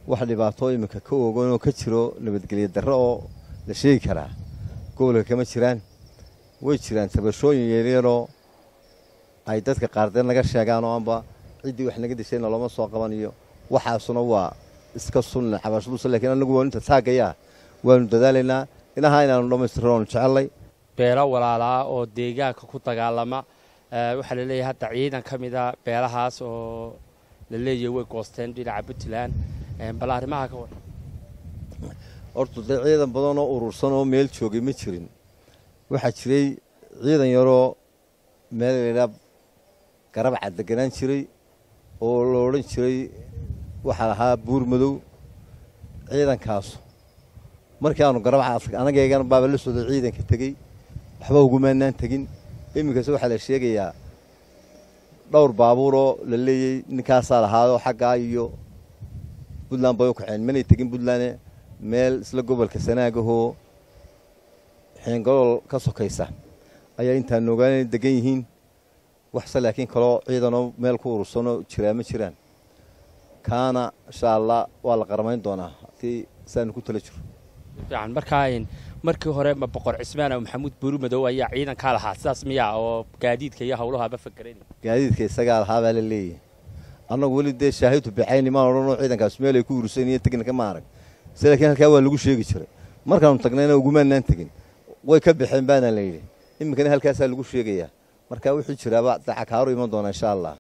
wax dhibaato iminka ka oganoo ka jiro nabadgelyo darro oo la sheegi karaa gobolka kama jiraan way jiraan tabashooyin yaryaroo ay dadka qaardeen naga sheegaan oo anba ciddii wax naga dishayna looma soo qabaniyo waxaasuna waa iska sunna cabashadus lakiin anagu waa inta taagayaa waanu dadaalaynaa inaha inaanu dhammaystirno waanu jecellay beelo walaalaa oo deegaanka ku dagaalama waxaa la leeyahay hadda ciidan ka mida beelahaas oo la leeyahay way goosteen dhinaca puntland bal arrimaha ka waran horta dee ciidan badan oo urursan oo meel joogay ma jirin waxaa jiray ciidan yaroo meel laydhaa garabca deganaan jiray oo la odhan jiray waxaa lahaa buur madow ciidankaasu markii aanu garabca anagaygan baaba la socday ciidanka tegey waxba ugumaanaan tegin iminkase waxaa la sheegayaa dhowr baabuuroo la leeyey ninkaasaa lahaayoo xaggaa iyo puntland bay u kaceen manay tegin puntland meel isla gobolka sanaagahoo xeengalool ka sokaysa ayaa intaan ogaana degan yihiin waxse laakiin kaloo ciidanoo meel ku urursanoo jiraa ma jiraan kaana insha allah waa la qaramayn doonaa haddii saanu ku tala jiro fiican markaa markii hore ma boqor cismaan oo maxamuud buuri madow ayaa ciidankaa lahaa sidaas miyaa oo gaadiidka iyo hawlahaaba fakeranay gaadiidka isagaa lahaabaa la leeyahy annagu weli dee shaahidu bixayni maan odhanoo ciidankaas meel ay ku urursanyiyo teginka ma arag se laakiin halkaa waa lagu sheegi jiray markaanu tagnayna ugumaanaan tegin way ka baxeen baana la yidhi iminkana halkaasaa lagu sheegayaa marka wuxuu jiraaba dacakaaru iman doonaa insha allah